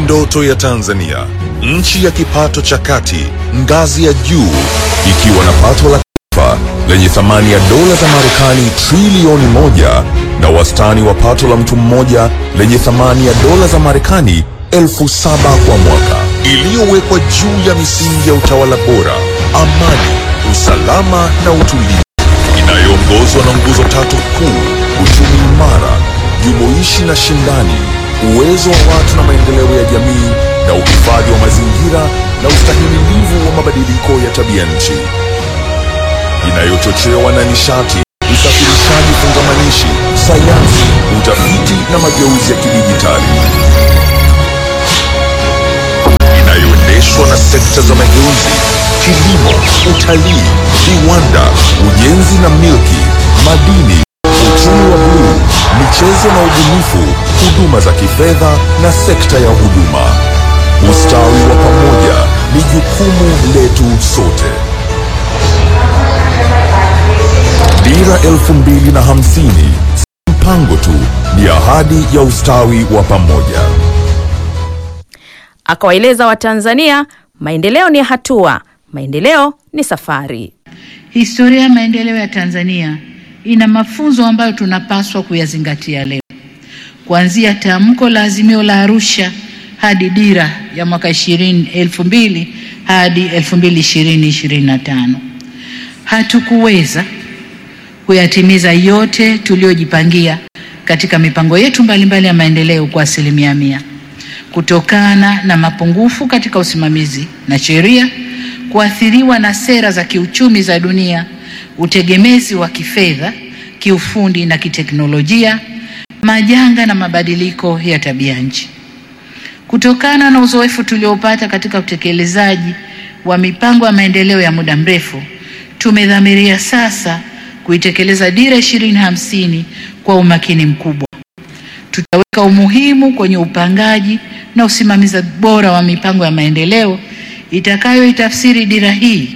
ndoto ya Tanzania, nchi ya kipato cha kati, ngazi ya juu, ikiwa na pato la taifa lenye thamani ya dola za Marekani trilioni moja na wastani wa pato la mtu mmoja lenye thamani ya dola za Marekani elfu saba kwa mwaka, iliyowekwa juu ya misingi ya utawala bora, amani, usalama na utulivu, inayoongozwa na nguzo tatu kuu: uchumi imara, jumuishi na shindani, uwezo wa watu na maendeleo ya jamii, na uhifadhi wa mazingira na ustahimilivu wa mabadiliko ya tabia nchi, inayochochewa na nishati, usafirishaji fungamanishi, sayansi, utafiti na mageuzi ya kidijitali, inayoendeshwa na sekta za mageuzi, kilimo, utalii, viwanda, ujenzi na milki, madini, uchumi wa bluu, michezo na ubunifu, huduma za kifedha na sekta ya huduma. Ustawi wa pamoja ni jukumu letu sote. Dira elfu mbili na hamsini si mpango tu, ni ahadi ya ustawi wa pamoja. Akawaeleza Watanzania maendeleo ni hatua, maendeleo ni safari. Historia ya maendeleo ya Tanzania ina mafunzo ambayo tunapaswa kuyazingatia leo, kuanzia tamko la azimio la Arusha hadi dira ya mwaka 20 elfu mbili hadi 2020 25. Hatukuweza kuyatimiza yote tuliyojipangia katika mipango yetu mbalimbali ya maendeleo kwa asilimia mia kutokana na mapungufu katika usimamizi na sheria, kuathiriwa na sera za kiuchumi za dunia, utegemezi wa kifedha, kiufundi na kiteknolojia, majanga na mabadiliko ya tabia nchi. Kutokana na uzoefu tuliopata katika utekelezaji wa mipango ya maendeleo ya muda mrefu, tumedhamiria sasa kuitekeleza dira ishirini hamsini kwa umakini mkubwa. Tutaweka umuhimu kwenye upangaji na usimamizi bora wa mipango ya maendeleo itakayoitafsiri dira hii,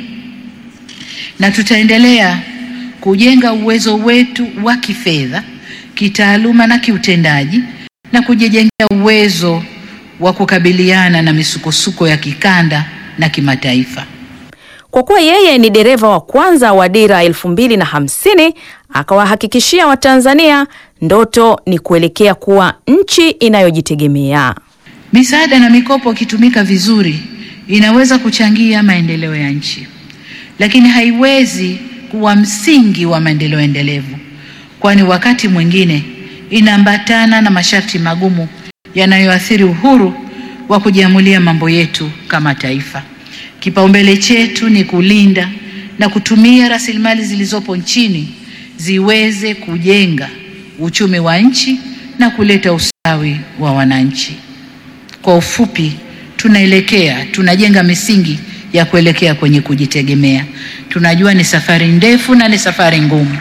na tutaendelea kujenga uwezo wetu wa kifedha, kitaaluma na kiutendaji na kujijengea uwezo wa kukabiliana na misukosuko ya kikanda na kimataifa. Kwa kuwa yeye ni dereva wa kwanza wa dira elfu mbili na hamsini akawahakikishia Watanzania ndoto ni kuelekea kuwa nchi inayojitegemea. Misaada na mikopo ikitumika vizuri inaweza kuchangia maendeleo ya nchi, lakini haiwezi kuwa msingi wa maendeleo endelevu, kwani wakati mwingine inaambatana na masharti magumu yanayoathiri uhuru wa kujiamulia mambo yetu kama taifa. Kipaumbele chetu ni kulinda na kutumia rasilimali zilizopo nchini ziweze kujenga uchumi wa nchi na kuleta ustawi wa wananchi. Kwa ufupi, tunaelekea tunajenga misingi ya kuelekea kwenye kujitegemea. Tunajua ni safari ndefu na ni safari ngumu,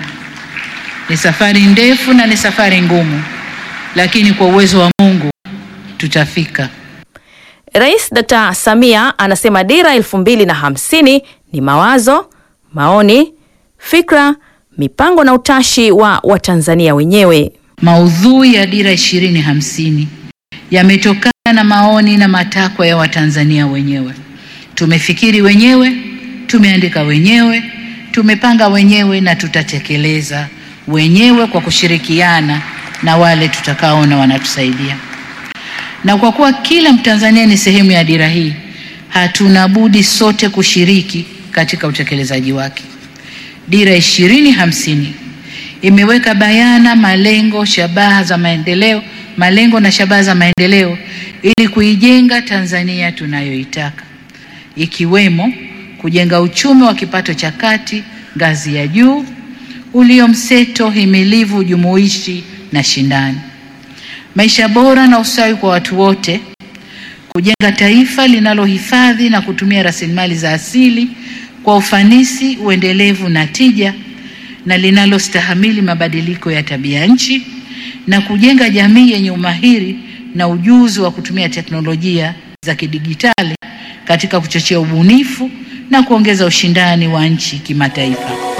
ni safari ndefu na ni safari ngumu, lakini kwa uwezo wa Mungu tutafika. Rais Dr. Samia anasema dira elfu mbili na hamsini ni mawazo, maoni, fikra, mipango na utashi wa Watanzania wenyewe. Maudhui ya dira ishirini hamsini yametokana na maoni na matakwa ya Watanzania wenyewe. Tumefikiri wenyewe, tumeandika wenyewe, tumepanga wenyewe na tutatekeleza wenyewe kwa kushirikiana na wale tutakaona wanatusaidia. Na kwa kuwa kila Mtanzania ni sehemu ya dira hii, hatuna budi sote kushiriki katika utekelezaji wake. Dira ishirini hamsini imeweka bayana malengo, shabaha za maendeleo, malengo na shabaha za maendeleo ili kuijenga Tanzania tunayoitaka, ikiwemo kujenga uchumi wa kipato cha kati ngazi ya juu ulio mseto, himilivu, jumuishi na shindani, maisha bora na ustawi kwa watu wote, kujenga taifa linalohifadhi na kutumia rasilimali za asili kwa ufanisi, uendelevu na tija na linalostahamili mabadiliko ya tabia nchi na kujenga jamii yenye umahiri na ujuzi wa kutumia teknolojia za kidijitali katika kuchochea ubunifu na kuongeza ushindani wa nchi kimataifa.